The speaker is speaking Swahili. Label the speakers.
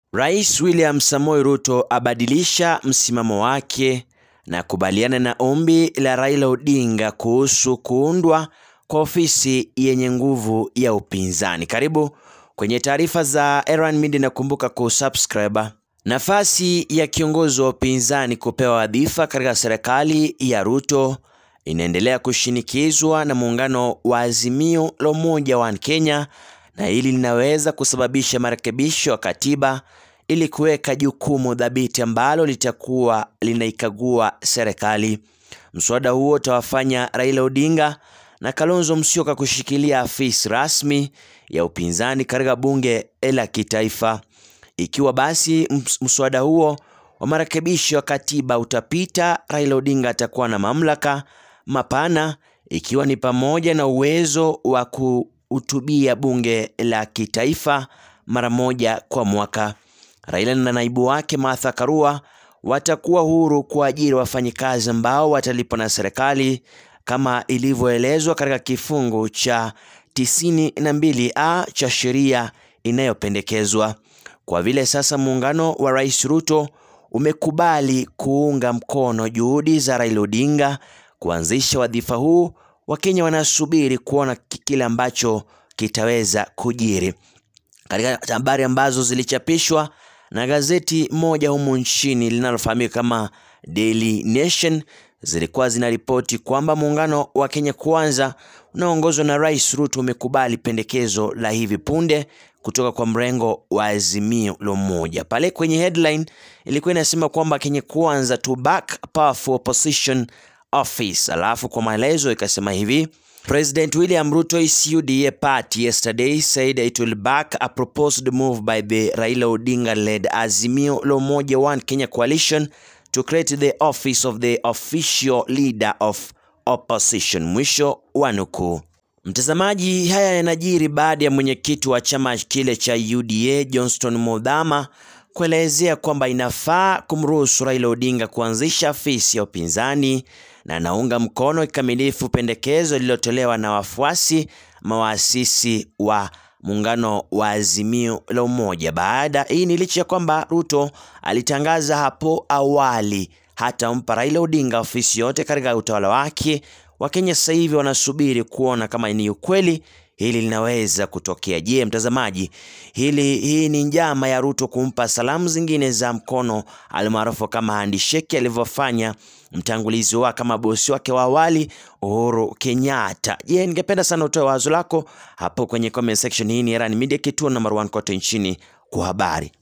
Speaker 1: Rais William Samoei Ruto abadilisha msimamo wake na kubaliana na ombi la Raila Odinga kuhusu kuundwa kwa ofisi yenye nguvu ya upinzani. Karibu kwenye taarifa za Erwan Media na kumbuka kusubscribe. Nafasi ya kiongozi wa upinzani kupewa wadhifa katika serikali ya Ruto inaendelea kushinikizwa na muungano wa Azimio la Umoja wa Kenya na hili linaweza kusababisha marekebisho ya katiba ili kuweka jukumu dhabiti ambalo litakuwa linaikagua serikali. Mswada huo utawafanya Raila Odinga na Kalonzo Musyoka kushikilia afisi rasmi ya upinzani katika bunge la kitaifa. Ikiwa basi mswada huo wa marekebisho ya katiba utapita, Raila Odinga atakuwa na mamlaka mapana ikiwa ni pamoja na uwezo wa kuhutubia bunge la kitaifa mara moja kwa mwaka. Raila na naibu wake Martha Karua watakuwa huru kuajiri wafanyikazi ambao watalipwa na serikali kama ilivyoelezwa katika kifungu cha tisini na mbili a cha sheria inayopendekezwa. Kwa vile sasa muungano wa Rais Ruto umekubali kuunga mkono juhudi za Raila Odinga kuanzisha wadhifa huu, Wakenya wanasubiri kuona kile ambacho kitaweza kujiri. Katika habari ambazo zilichapishwa na gazeti moja humu nchini linalofahamika kama Daily Nation zilikuwa zinaripoti kwamba muungano wa Kenya Kwanza unaoongozwa na Rais Ruto umekubali pendekezo la hivi punde kutoka kwa mrengo wa Azimio la Umoja. Pale kwenye headline ilikuwa inasema kwamba Kenya Kwanza to back powerful opposition office, alafu kwa maelezo ikasema hivi President William Ruto's UDA party yesterday said it will back a proposed move by the Raila Odinga-led Azimio la Umoja One Kenya coalition to create the office of the official leader of opposition. Mwisho wa nukuu. Mtazamaji, haya yanajiri baada ya mwenyekiti wa chama kile cha UDA Johnston Muthama kuelezea kwamba inafaa kumruhusu Raila Odinga kuanzisha afisi ya upinzani na anaunga mkono kikamilifu pendekezo lililotolewa na wafuasi mawaasisi wa muungano wa Azimio la Umoja. Baada hii ni licha ya kwamba Ruto alitangaza hapo awali hatampa Raila Odinga ofisi yote katika utawala wake. Wakenya sasa hivi wanasubiri kuona kama ni ukweli hili linaweza kutokea. Je, mtazamaji, hili hii ni njama ya Ruto kumpa salamu zingine za mkono almaarufu kama handshake alivyofanya mtangulizi wa kama bosi wake wa awali Uhuru Kenyatta. Je, ningependa sana utoe wazo lako hapo kwenye comment section. Hii ni Erran Media, kituo number one kote nchini kwa habari.